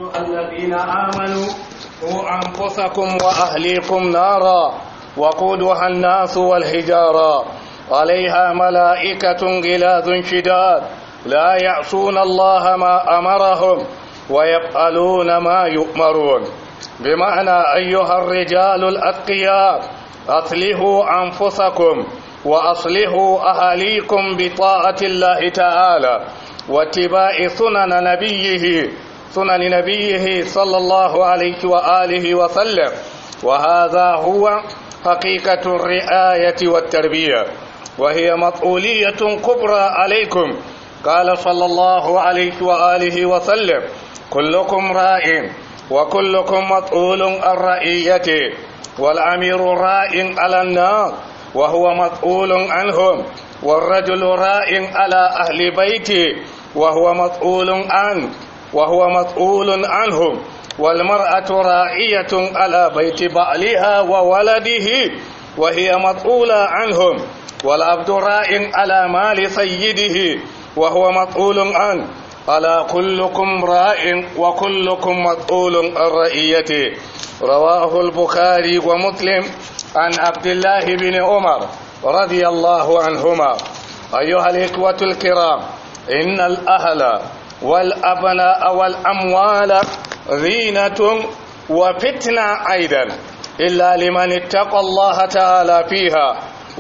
الذين آمنوا قوا أنفسكم وأهليكم نارا وقودها الناس والحجارة عليها ملائكة غلاظ شداد لا يعصون الله ما أمرهم ويفعلون ما يؤمرون بمعنى أيها الرجال الأتقياء أصلحوا أنفسكم وأصلحوا أهاليكم بطاعة الله تعالى واتباع سنن نبيه سنن نبيه صلى الله عليه وآله وسلم وهذا هو حقيقة الرعاية والتربية وهي مسؤولية كبرى عليكم قال صلى الله عليه وآله وسلم كلكم راء وكلكم مسؤول عن رعيته والأمير راء على الناس وهو مسؤول عنهم والرجل راء على أهل بيته وهو مسؤول عنه وهو مسؤول عنهم والمرأة راعية على بيت بعلها وولده وهي مسؤولة عنهم والعبد راء على مال سيده وهو مسؤول عنه ألا كلكم راء وكلكم مسؤول عن رعيته رواه البخاري ومسلم عن عبد الله بن عمر رضي الله عنهما أيها الإخوة الكرام إن الأهل والأبناء والأموال زينة وفتنة أيضا إلا لمن اتقى الله تعالى فيها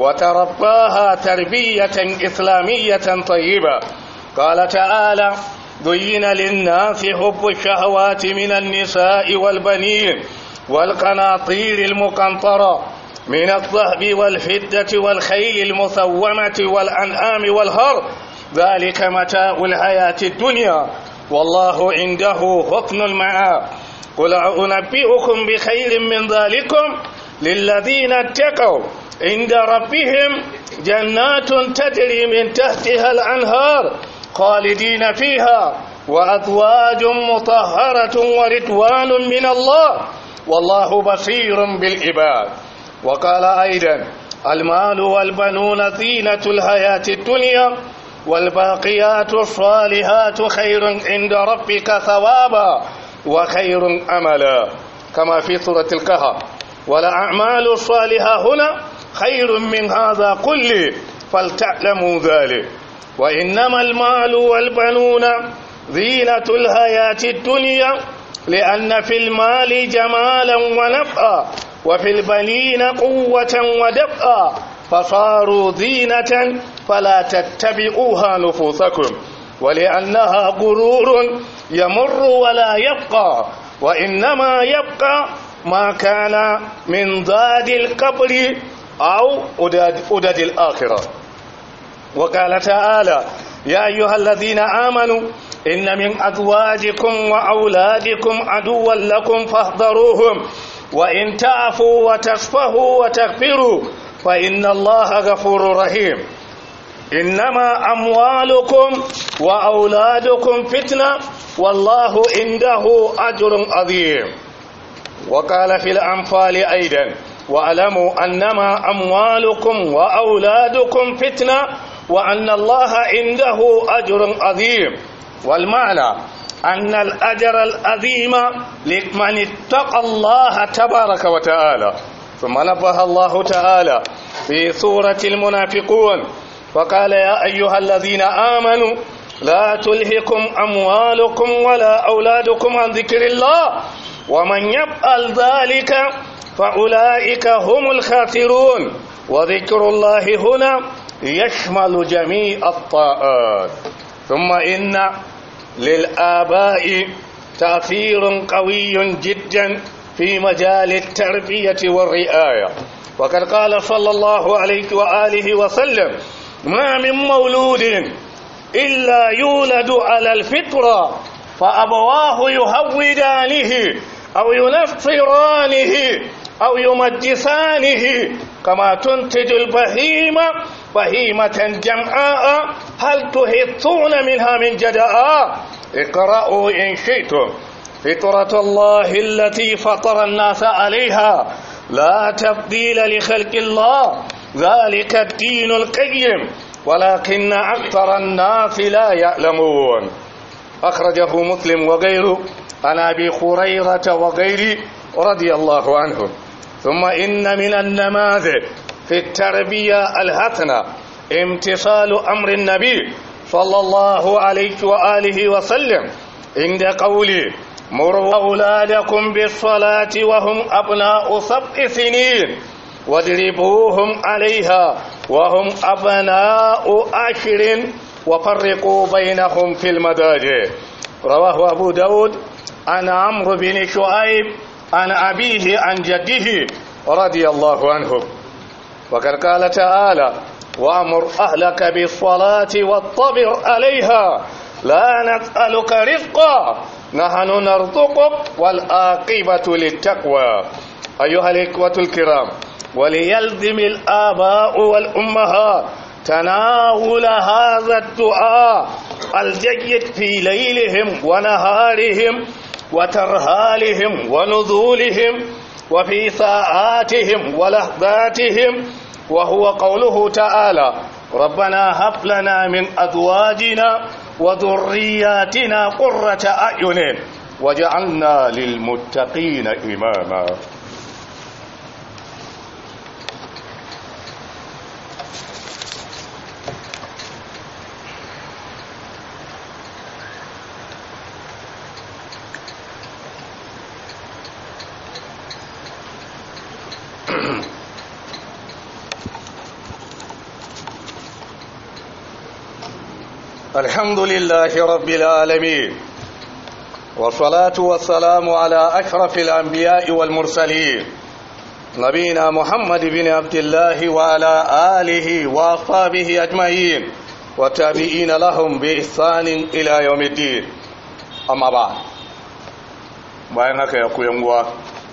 وترباها تربية إسلامية طيبة قال تعالى زين للناس حب الشهوات من النساء والبنين والقناطير المقنطرة من الذهب والفدة والخيل المسومة والأنعام والهر ذلك متاع الحياة الدنيا والله عنده حسن المعاب قل أنبئكم بخير من ذلكم للذين اتقوا عند ربهم جنات تجري من تحتها الأنهار خالدين فيها وأزواج مطهرة ورضوان من الله والله بصير بالعباد وقال أيضا المال والبنون زينة الحياة الدنيا والباقيات الصالحات خير عند ربك ثوابا وخير أملا كما في سورة الكهف والأعمال الصالحة هنا خير من هذا كله فلتعلموا ذلك وإنما المال والبنون زينة الحياة الدنيا لأن في المال جمالا ونفعا وفي البنين قوة ودفعا فصاروا زينة فلا تتبعوها نفوسكم ولأنها غرور يمر ولا يبقى وإنما يبقى ما كان من ضاد القبر أو أدد الآخرة وقال تعالى يا أيها الذين آمنوا إن من أزواجكم وأولادكم عدوا لكم فاحذروهم وإن تعفوا وتصفهوا وتغفروا فإن الله غفور رحيم إنما أموالكم وأولادكم فتنة والله عنده أجر عظيم وقال في الأنفال أيضا واعلموا أنما أموالكم وأولادكم فتنة وأن الله عنده أجر عظيم والمعنى أن الأجر العظيم لمن اتقى الله تبارك وتعالى ثم نبه الله تعالى في سورة المنافقون فقال يا أيها الذين آمنوا لا تلهكم أموالكم ولا أولادكم عن ذكر الله ومن يفعل ذلك فأولئك هم الخاسرون وذكر الله هنا يشمل جميع الطاعات ثم إن للآباء تأثير قوي جدا في مجال التربية والرعاية وقد قال صلى الله عليه وآله وسلم ما من مولود إلا يولد على الفطرة فأبواه يهودانه أو ينصرانه أو يمجسانه كما تنتج البهيمة بهيمة جمعاء هل تهطون منها من جداء اقرأوا إن شئتم فطرة الله التي فطر الناس عليها لا تبديل لخلق الله ذلك الدين القيم ولكن أكثر الناس لا يعلمون أخرجه مسلم وغيره عن أبي هريرة وغيره رضي الله عنهم ثم إن من النماذج في التربية الحسنة امتثال أمر النبي صلى الله عليه وآله وسلم عند قوله مروا أولادكم بالصلاة وهم أبناء سبع سنين واضربوهم عليها وهم أبناء عشر وفرقوا بينهم في المضاجع رواه أبو داود عن عمرو بن شعيب عن أبيه عن جده رضي الله عنه وقد قال تعالى وأمر أهلك بالصلاة واطبر عليها لا نسألك رزقا نحن نرزقك والآقبة للتقوى أيها الإخوة الكرام وليلزم الآباء والأمهات تناول هذا الدعاء الجيد في ليلهم ونهارهم وترهالهم ونزولهم وفي ساعاتهم ولحظاتهم وهو قوله تعالى ربنا هب لنا من أزواجنا وذرياتنا قرة أعين وجعلنا للمتقين إماما الحمد لله رب العالمين والصلاة والسلام على أشرف الأنبياء والمرسلين نبينا محمد بن عبد الله وعلى آله وأصحابه أجمعين والتابعين لهم بإحسان إلى يوم الدين أما بعد bayan haka ya koyan uwa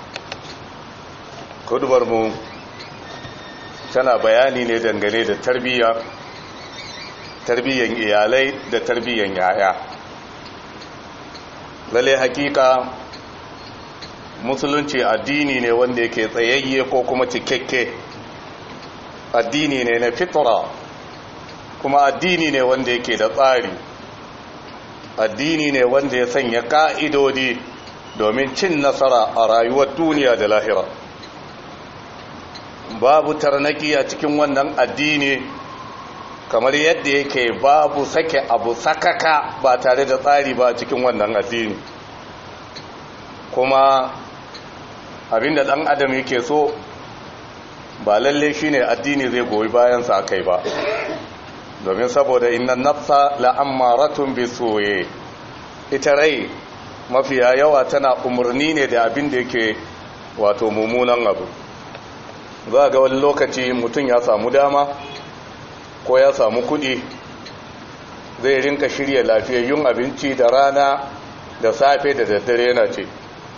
kudubarmu tana bayani ne dangane da tarbiyya tarbiyyan iyalai da tarbiyyan yaya lalle hakika musulunci addini ne wanda yake tsayayye ko kuma cikakke addini ne na fitra kuma addini ne wanda yake da tsari addini ne wanda ya sanya ka'idodi domin cin nasara a rayuwar duniya da lahira babu tarnaki a cikin wannan addini kamar yadda yake babu sake abu sakaka ba tare da tsari ba cikin wannan addini kuma abinda dan adam yake so ba lalle shine addini zai goyi bayansa a kai ba domin saboda inna nafsa la'ammaratun bisuye ita rai mafiya yawa tana umarni ne da abin da yake wato mummunan abu za ga wani lokaci mutum ya samu dama ko ya samu kudi zai rinka shirya lafiyayyun abinci da rana da safe da daddare yana ce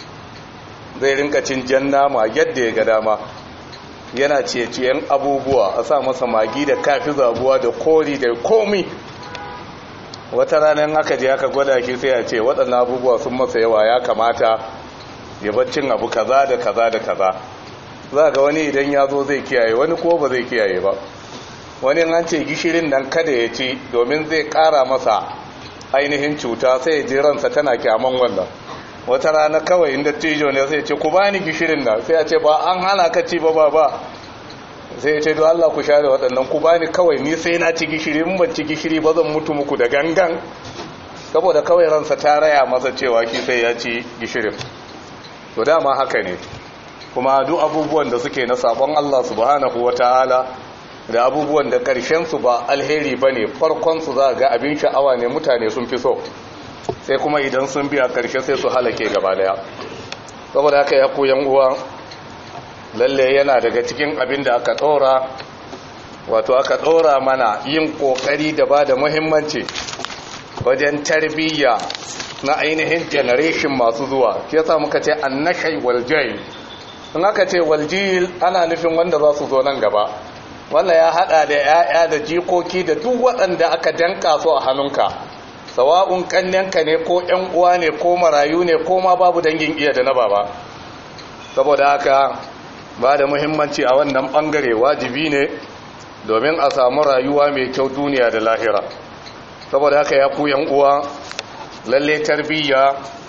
zai rinka cin jan nama yadda ya ga dama yana ciye-ciyen abubuwa a sa masa magi da kafi zabuwa da kori da komi wata ranar aka je aka gwada shi sai a ce waɗannan abubuwa sun masa yawa ya kamata ya baccin abu kaza da kaza da kaza za ga wani idan ya zo zai kiyaye wani ko ba zai kiyaye ba wani an ce gishirin nan kada ya ci domin zai kara masa ainihin cuta sai ya ji ransa tana kyaman wannan wata rana kawai inda tijo ne sai ce ku bani gishirin nan sai ya ce ba an hana ka ci ba ba ba sai ya ce don Allah ku share waɗannan ku bani kawai ni sai na ci gishiri in ban ci gishiri ba zan mutu muku da gangan saboda kawai ransa ta raya masa cewa ki sai ya ci gishirin to dama haka ne kuma duk abubuwan da suke na sabon Allah subhanahu wataala da abubuwan da ƙarshensu ba alheri ba ne farkonsu za ga abin sha'awa ne mutane sun fi so sai kuma idan sun biya ƙarshe sai su halake gaba daya saboda haka ya koyan uwa lalle yana daga cikin abin da aka ɗora wato aka ɗora mana yin ƙoƙari da ba da muhimmanci wajen tarbiyya na ainihin generation masu zuwa ke yasa muka ce annashai waljai in aka ce waljil ana nufin wanda za su zo nan gaba wannan ya hada da 'ya'ya da jikoki da duk waɗanda aka danka su a hannunka sawa'un kannenka ne ko 'yan uwa ne ko marayu ne ko ma babu dangin iya da na baba saboda haka ba da muhimmanci a wannan bangare wajibi ne domin a samu rayuwa mai kyau duniya da lahira saboda haka ya ku yan uwa lalle tarbiyya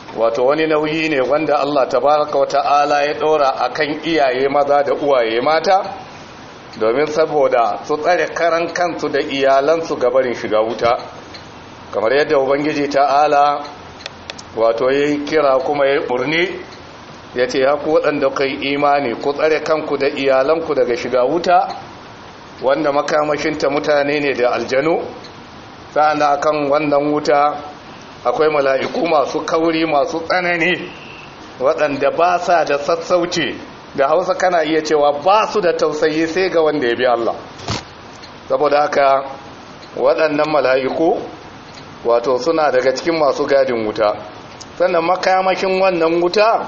wato wani nauyi ne wanda Allah tabaraka wa ta'ala ya ɗora akan iyaye maza da uwaye mata domin saboda su tsare karan kansu da iyalansu gabarin shiga wuta kamar yadda ubangiji ta'ala wato ya yi kira kuma ya yi ɓurni ya ce ya ku waɗanda kai imani ku tsare kanku da iyalanku daga shiga wuta wanda makamashinta mutane ne da aljanu sa'ana kan wannan wuta akwai mala'iku masu kauri masu tsanani waɗanda ba sa da sassauci da hausa kana iya cewa ba su da tausayi sai ga wanda ya bi Allah saboda haka waɗannan mala'iku wato suna daga cikin masu gadin wuta sannan makamashin wannan wuta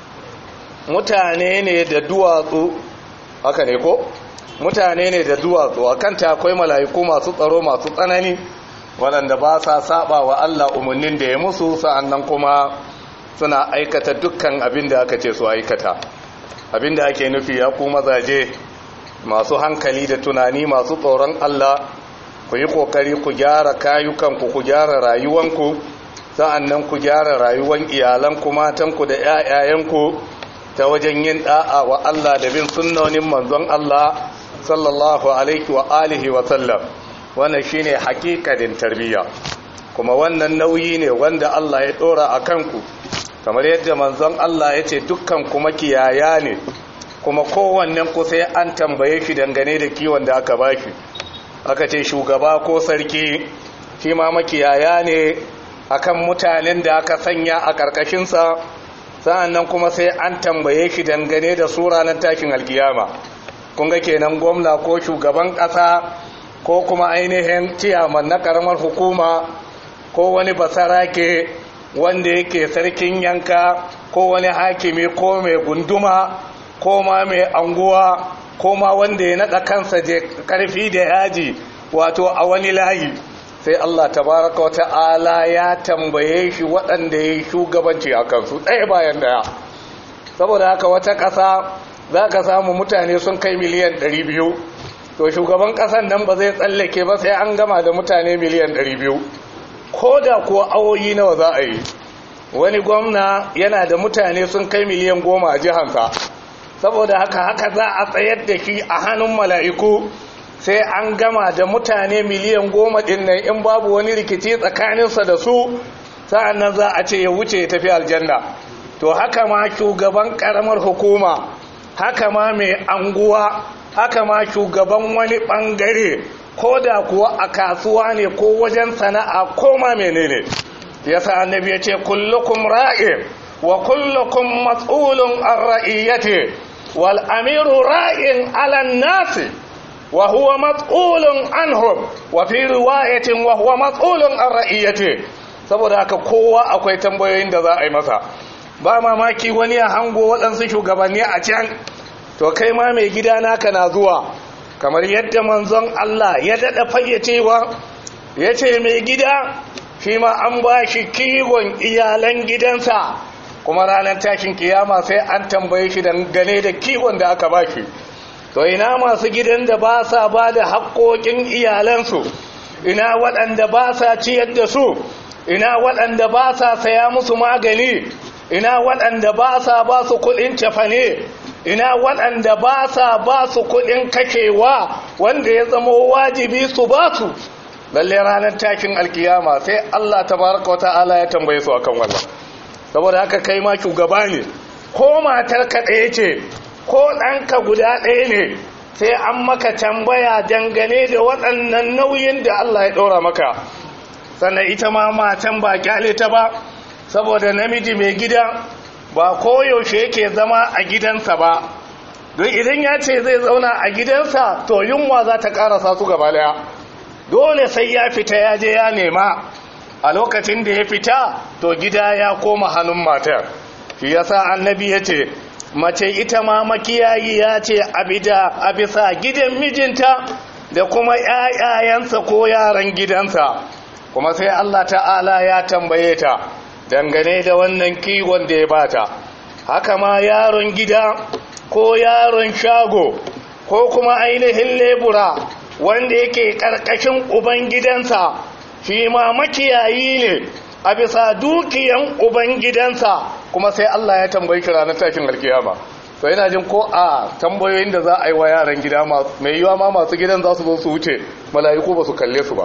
mutane ne da duwatsu haka ne ko mutane ne da duwatsu a kanta akwai mala'iku masu tsaro masu tsanani waɗanda ba sa saba wa Allah umarnin da ya musu sa'annan kuma suna aikata dukkan abin da aka ce su aikata abin da ake nufi ya ku mazaje masu hankali da tunani masu tsoron Allah ku yi kokari ku gyara kayukanku ku gyara rayuwanku sa'annan ku gyara rayuwan iyalanku matanku da 'ya'yayanku ta wajen yin da'a wa Allah da bin sunnonin manzon Allah sallallahu alaihi wa alihi wa sallam wannan shine hakikatin tarbiyya kuma wannan nauyi ne wanda Allah ya dora a kanku kamar yadda manzon Allah ya ce dukkan kuma kiyaya ne kuma kowannen ku sai an tambaye shi dangane da kiwon da aka bashi aka ce shugaba ko sarki shi ma makiyaya ne akan mutanen da aka sanya a ƙarƙashinsa sa'annan kuma sai an tambaye shi dangane da su ranar takin alkiyama kun ga kenan gwamna ko shugaban ƙasa ko kuma ainihin ciyaman na ƙaramar hukuma ko wani basarake wanda yake sarkin yanka ko wani hakimi ko mai gunduma ko ma mai anguwa ko ma wanda ya naɗa kansa je ƙarfi da yaji wato a wani layi sai Allah tabaraka wa ta'ala ya tambaye shi waɗanda ya yi shugabanci a kansu ɗaya bayan ɗaya saboda haka wata ƙasa za ka samu mutane sun kai miliyan 200 to shugaban ƙasan nan ba zai tsallake ba sai an gama da mutane miliyan 200 ko da kuwa awoyi nawa za a yi wani gwamna yana da mutane sun kai miliyan goma a jihansa saboda haka haka za a tsayar da shi a hannun mala'iku sai an gama da mutane miliyan goma ɗin nan in babu wani rikici tsakaninsa da su sa'an nan za a ce ya wuce ya tafi aljanna to haka ma shugaban ƙaramar hukuma haka ma mai anguwa haka ma shugaban wani ɓangare ko da kuwa a kasuwa ne ko wajen sana'a ko ma menene yasa annabi ya ce kullukum ra'in wa kullukum mas'ulun an ra'iyyati wal amiru ra'in ala nasi wa huwa mas'ulun anhum wa fi riwayatin wa huwa mas'ulun an ra'iyyati saboda haka kowa akwai tambayoyin da za a yi masa ba mamaki wani ya hango waɗansu shugabanni a can to kai ma mai gida naka na zuwa kamar yadda manzon Allah ya daɗa fayyacewa ya ce mai gida shi ma an ba shi kiwon iyalan gidansa kuma ranar tashin kiyama sai an tambaye shi dangane da kiwon da aka ba shi to ina masu gidan da ba sa ba da haƙoƙin iyalansu ina waɗanda ba sa ciyar da su ina waɗanda ba sa saya musu magani ina waɗanda ba sa ba su kuɗin cefane ina waɗanda ba sa ba su kuɗin kakewa wanda ya zama wajibi su ba su lalle ranar takin alkiyama sai Allah tabaraka wata'ala ya tambaye su akan wannan saboda haka kai ma shugaba ne ko matar ka ɗaya ce ko ɗanka guda ɗaya ne sai an maka tambaya dangane da waɗannan nauyin da Allah ya ɗora maka sannan ita ma matan ba kyale ta ba saboda namiji mai gida ba koyaushe yake zama a gidansa ba don idan ya ce zai zauna a gidansa to yunwa za ta karasa su gaba daya dole sai ya fita ya je ya nema a lokacin da ya fita to gida ya koma hannun matar shi yasa annabi ya ce mace ita ma makiyayi ya ce a bisa gidan mijinta da kuma 'ya'yayansa ko yaran gidansa kuma sai Allah ta'ala ya tambaye ta dangane da wannan kiwon da ya bata haka ma yaron gida ko yaron shago ko kuma ainihin lebura wanda yake karkashin uban gidansa shi ma makiyayi ne a bisa dukiyan ubangidansa kuma sai Allah ya tambayi shi ranar tashin alkiyama to yana jin ko a tambayoyin da za a yi wa yaran gida mai yiwa ma masu gidan za su zo su wuce mala'iku ba su kalle su ba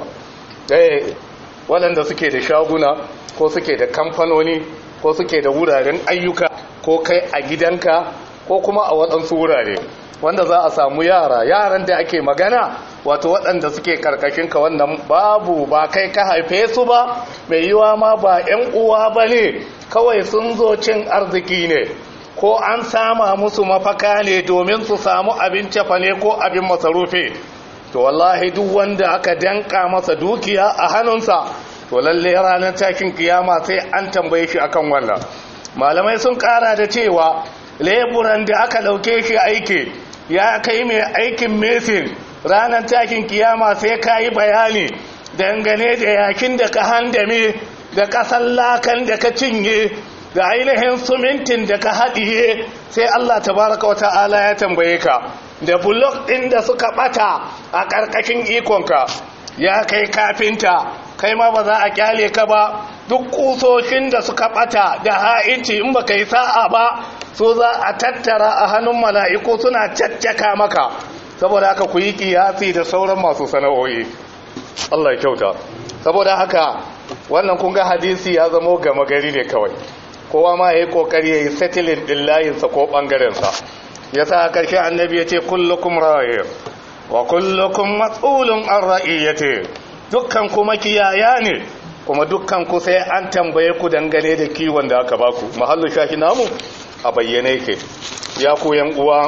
eh waɗanda suke da shaguna ko suke da kamfanoni ko suke da wuraren ayyuka ko kai a gidanka ko kuma a waɗansu wurare wanda za a samu yara yaran da ake magana wato waɗanda suke karkashinka wannan babu ba kai ka haife su ba mai yiwa ma ba 'yan uwa ba ne kawai sun zo cin arziki ne ko an sama musu mafaka ne domin su samu abin cefa ne ko abin masarufi to wallahi duk wanda aka danka masa dukiya a hannunsa to lalle ranar takin kiyama sai an tambaye shi akan wannan malamai sun kara da cewa leburan da aka dauke shi aiki ya kai mai aikin mesin ranar takin kiyama sai ka yi bayani dangane da yakin da ka handame da kasan lakan da ka cinye da ainihin sumintin da ka haɗiye sai Allah tabaraka wa ta'ala ya tambaye ka da bulok ɗin da suka ɓata a ƙarƙashin ikonka ya kai kafinta kai ma ba za a kyale ka ba duk kusoshin da suka ɓata da ha'inci in ba ka yi sa'a ba so za a tattara a hannun mala'iku suna caccaka maka saboda haka ku yi kiyasi da sauran masu sana'o'i Allah ya kyauta saboda haka wannan kun ga hadisi ya zamo gama gari ne kawai kowa ma ya yi kokari ya yi settling ɗin layinsa ko ɓangarensa ya sa a ƙarshe annabi ya ce kullukum raye wa kullukum matsulun an ra'iyyate dukkan kuma kiyaya ne kuma dukkan ku sai an tambaye ku dangane da kiwon da aka baku mahallu shahi namu a bayyane ke ya ku yan uwa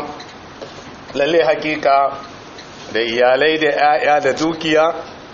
lalle hakika da iyalai da 'ya'ya da dukiya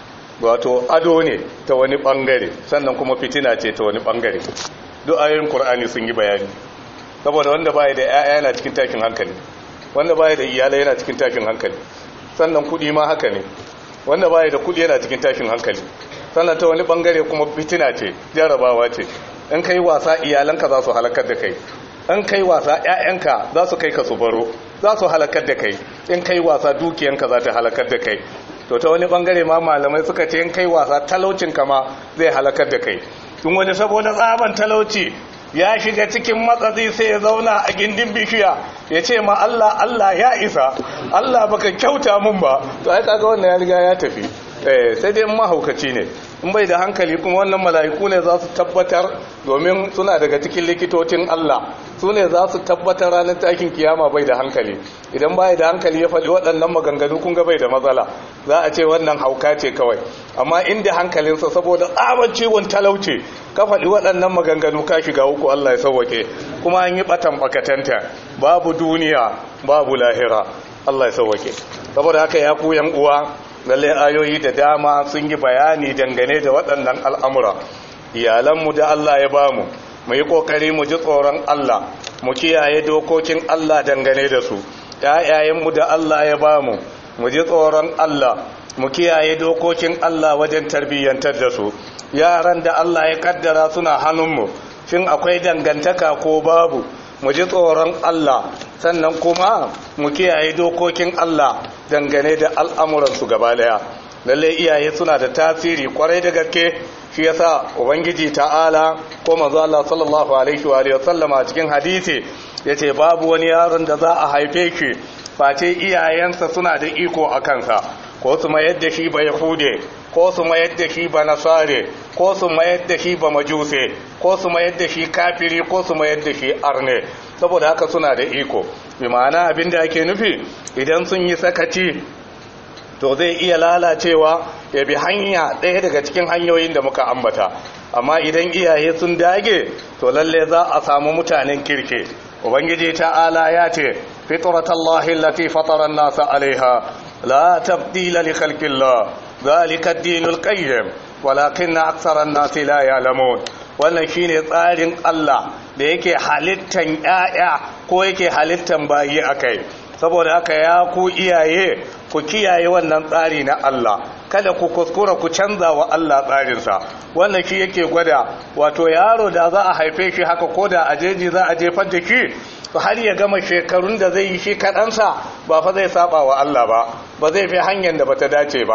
wato ado ne ta wani bangare sannan kuma fitina ce ta wani bangare duk ayoyin Kur'ani sun yi bayani saboda wanda baya da ƴaƴa yana cikin takin hankali wanda baya da iyalai yana cikin takin hankali sannan kudi ma haka ne wanda baya da kudi yana cikin takin hankali sannan ta wani bangare kuma fitina ce jarabawa ce in kai wasa iyalanka za su halakar da kai in kai wasa ƴaƴanka za su kai ka su baro za su halakar da kai in kai wasa dukiyanka za ta halakar da kai to ta wani bangare ma malamai suka ce in kai wasa talaucinka ma zai halakar da kai tun wani saboda tsaban talauci ya shiga cikin matsatsi sai ya zauna a gindin bishiya ya ce ma Allah Allah ya isa Allah baka kyauta mun ba to ai kaga wannan ya riga ya tafi eh sai dai mahaukaci ne in bai da hankali kuma wannan mala'iku ne za su tabbatar domin suna daga cikin likitocin Allah su ne za su tabbatar ranar takin kiyama bai da hankali idan bai da hankali ya faɗi waɗannan maganganu kun ga bai da matsala za a ce wannan hauka ce kawai amma inda hankalinsa saboda tsaban ciwon talauce ka faɗi waɗannan maganganu ka shiga uku Allah ya sauwake kuma an yi ɓatan bakatanta babu duniya babu lahira Allah ya sauwake saboda haka ya ku yan uwa lalle ayoyi da dama sun yi bayani dangane da waɗannan al'amura iyalanmu da Allah ya bamu mu yi ƙoƙari mu ji tsoron Allah mu kiyaye dokokin Allah dangane da su ‘ya'yayenmu da Allah ya bamu mu ji tsoron Allah mu kiyaye dokokin Allah wajen tarbiyyantar da su yaran da Allah ya kaddara suna hannunmu shin akwai dangantaka ko babu mu ji tsoron Allah sannan kuma mu kiyaye dokokin Allah dangane da al'amuransu gaba daya lalle iyaye suna da tasiri kwarai da gaske shi yasa ubangiji ta'ala ko manzo Allah sallallahu alaihi wa alihi wasallama cikin hadisi yace babu wani yaron da za a haife shi face iyayensa suna da iko a kansa ko su mayar da shi ba yahude ko su mayar da shi ba nasare ko su mayar da shi ba majuse ko su mayar da shi kafiri ko su mayar da shi arne saboda haka suna da iko bi ma'ana abinda ake nufi idan sun yi sakaci to zai iya lalacewa ya bi hanya ɗaya daga cikin hanyoyin da muka ambata amma idan iyaye sun dage to lalle za a samu mutanen kirke ubangiji ta'ala ya ce fitratallahi allati fatara an-nas 'alayha la tabdila li khalqillah dhalika ad-dinul qayyim walakinna aktsara an-nasi la ya'lamun wannan shine tsarin Allah da yake halittan ƴaƴa ko yake halittan bayi akai saboda haka ya ku iyaye ku kiyaye wannan tsari na Allah kada ku kuskura ku canza wa Allah tsarinsa wannan shi yake gwada wato yaro da za a haife shi haka ko da a jeji za a jefar da shi har ya gama shekarun da zai yi shi kaɗansa ba fa zai saba wa Allah ba ba zai fi hanyar da bata dace ba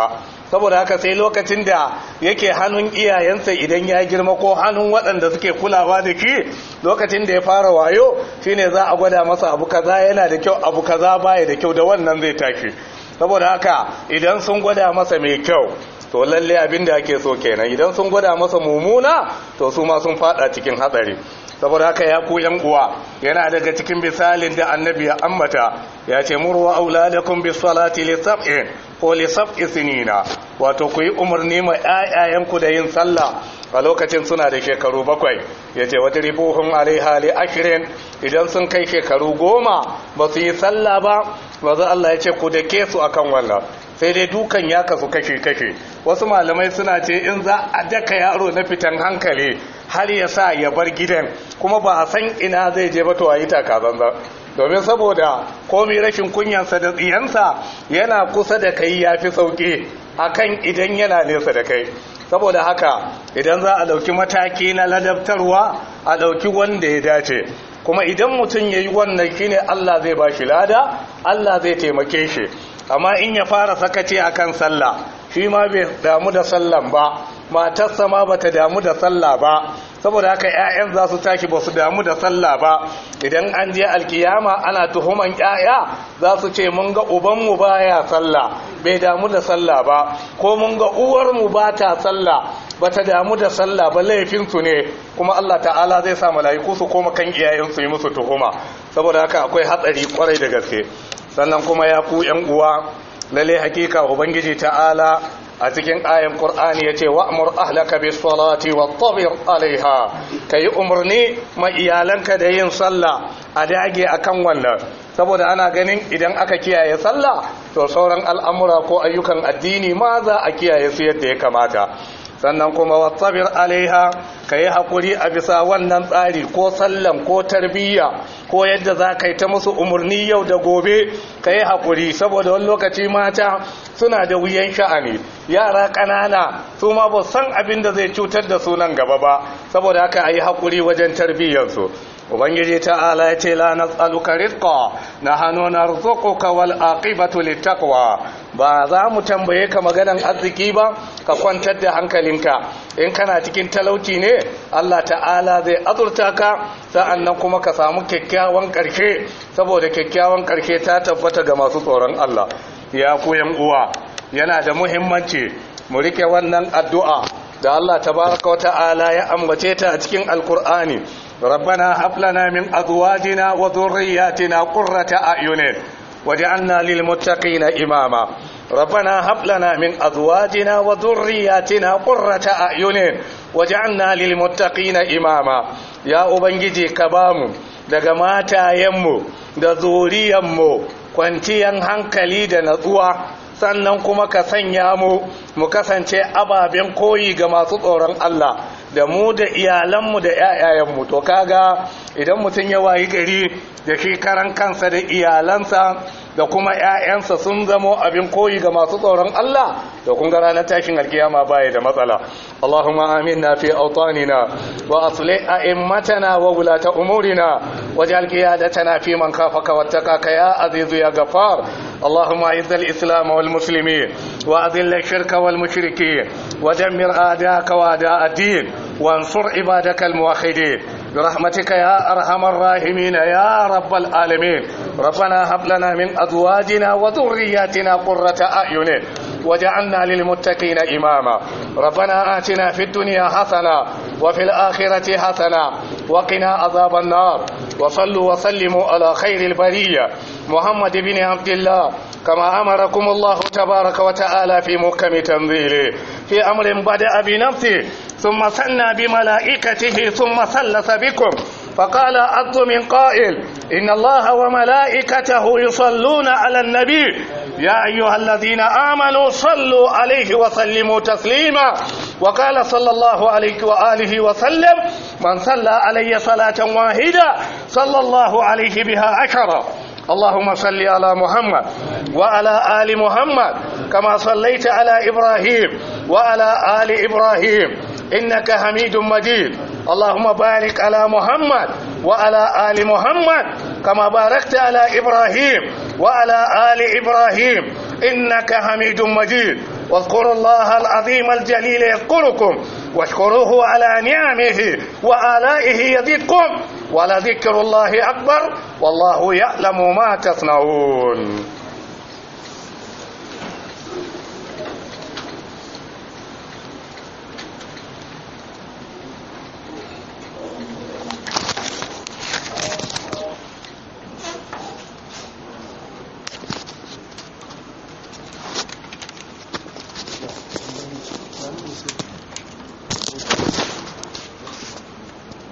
saboda haka sai lokacin da yake hannun iyayensa idan ya girma ko hannun waɗanda suke kulawa da ki lokacin da ya fara wayo shine za a gwada masa abu kaza yana da kyau abu kaza baya da kyau da wannan zai tashi saboda haka idan sun gwada masa mai kyau to lalle abin da ake so kenan idan sun gwada masa mumuna to su ma sun fada cikin hatsari saboda haka ya ku yan uwa yana daga cikin misalin da annabi ya ambata ya ce murwa auladakum bis salati li sab'in ko li sab'i sinina wato ku yi umarni ma ƴaƴayenku da yin sallah a lokacin suna da shekaru bakwai ya ce wata ribuhun alaiha li ashirin idan sun kai shekaru goma ba su yi sallah ba ba za Allah ya ce ku da ke su akan wannan sai dai dukan ya kasu kashe-kashe wasu malamai suna ce in za a daka yaro na fitan hankali har ya sa ya bar gidan kuma ba a san ina zai je ba to a yi takazanza domin saboda komi rashin kunyansa da tsiyansa yana kusa da kai ya fi sauƙi akan idan yana nesa da kai saboda haka idan za a ɗauki mataki na ladabtarwa a ɗauki wanda ya dace kuma idan mutum ya yi wannan shine Allah zai ba shi lada Allah zai taimake shi amma in ya fara sakace akan sallah shi ma bai damu da sallan ba matarsa ma bata damu da sallah ba saboda haka ƴaƴan za su tashi ba su damu da sallah ba idan an je alkiyama ana tuhuman ƴaƴa za su ce mun ga ubanmu baya sallah bai damu da sallah ba ko mun ga uwarmu ba ta sallah bata damu da sallah ba laifinsu ne kuma Allah ta'ala zai sa mala'iku su koma kan iyayensu yi musu tuhuma saboda haka akwai hatsari kwarai da gaske sannan kuma ya ku ƴan uwa lalle hakika ubangiji ta'ala a cikin ayan qur'ani yace wa'mur ahlaka bis salati wattabir alaiha kai umarni ma iyalanka da yin sallah a dage akan wannan saboda ana ganin idan aka kiyaye sallah to sauran al'amura ko ayyukan addini ma za a kiyaye su yadda ya kamata sannan kuma wattabir alaiha ka yi haƙuri a bisa wannan tsari ko sallan ko tarbiyya ko yadda za ka yi ta musu umarni yau da gobe ka yi haƙuri saboda wani lokaci mata suna da wuyan sha'ani yara ƙanana su ma ba san abin da zai cutar da su nan gaba ba saboda haka a yi haƙuri wajen tarbiyyarsu ubangiji ta'ala ya ce la nas'aluka rizqa nahnu narzuquka wal aqibatu littaqwa ba za mu tambaye ka maganan arziki ba ka kwantar da hankalinka in kana cikin talauci ne Allah ta'ala zai azurta ka sa'annan kuma ka samu kyakkyawan karshe saboda kyakkyawan karshe ta tabbata ga masu tsoron Allah ya koyan uwa yana da muhimmanci mu rike wannan addu'a da Allah tabaraka wa ta'ala ya ambace ta a cikin alkur'ani ربنا هب لنا من ازواجنا وذرياتنا قرة اعين وجعلنا للمتقين اماما ربنا هب لنا من ازواجنا وذرياتنا قرة اعين وجعلنا للمتقين اماما يا ubangiji ka bamu daga matayenmu da zuriyanmu kwanciyan hankali da natsuwa sannan kuma ka sanya mu mu kasance ababen koyi ga masu tsoron Allah da mu da iyalanmu da ‘ya'yayenmu to kaga idan mutum ya wayi gari da shi karan kansa da iyalansa da kuma ‘ya'yansa sun zamo abin koyi ga masu tsoron Allah da kun ga ranar tashin alkiyama baya da matsala Allahumma aminna fi autanina wa asli a'immatana wa wulata umurina waj'al qiyadatana fi man khafaka wattaqaka ya azizu ya ghafar اللهم اعز الاسلام والمسلمين واذل الشرك والمشركين ودمر اعداءك واعداء الدين وانصر عبادك الموحدين برحمتك يا ارحم الراحمين يا رب العالمين ربنا هب لنا من ازواجنا وذرياتنا قرة اعين وجعلنا للمتقين اماما ربنا اتنا في الدنيا حسنه وفي الاخره حسنه وقنا عذاب النار وصلوا وسلموا على خير البريه محمد بن عبد الله كما أمركم الله تبارك وتعالى في محكم تنزيله في أمر بدأ بنفسه ثم سنى بملائكته ثم ثلث بكم فقال عبد من قائل إن الله وملائكته يصلون على النبي يا أيها الذين آمنوا صلوا عليه وسلموا تسليما وقال صلى الله عليه وآله وسلم من صلى علي صلاة واحدة صلى الله عليه بها عشرة اللهم صل على محمد وعلى آل محمد كما صليت على إبراهيم وعلى آل إبراهيم إنك حميد مجيد اللهم بارك على محمد وعلى آل محمد كما باركت على إبراهيم وعلى آل إبراهيم إنك حميد مجيد واذكروا الله العظيم الجليل يذكركم واشكروه على نعمه وآلائه يزدكم ولذكر الله أكبر والله يعلم ما تصنعون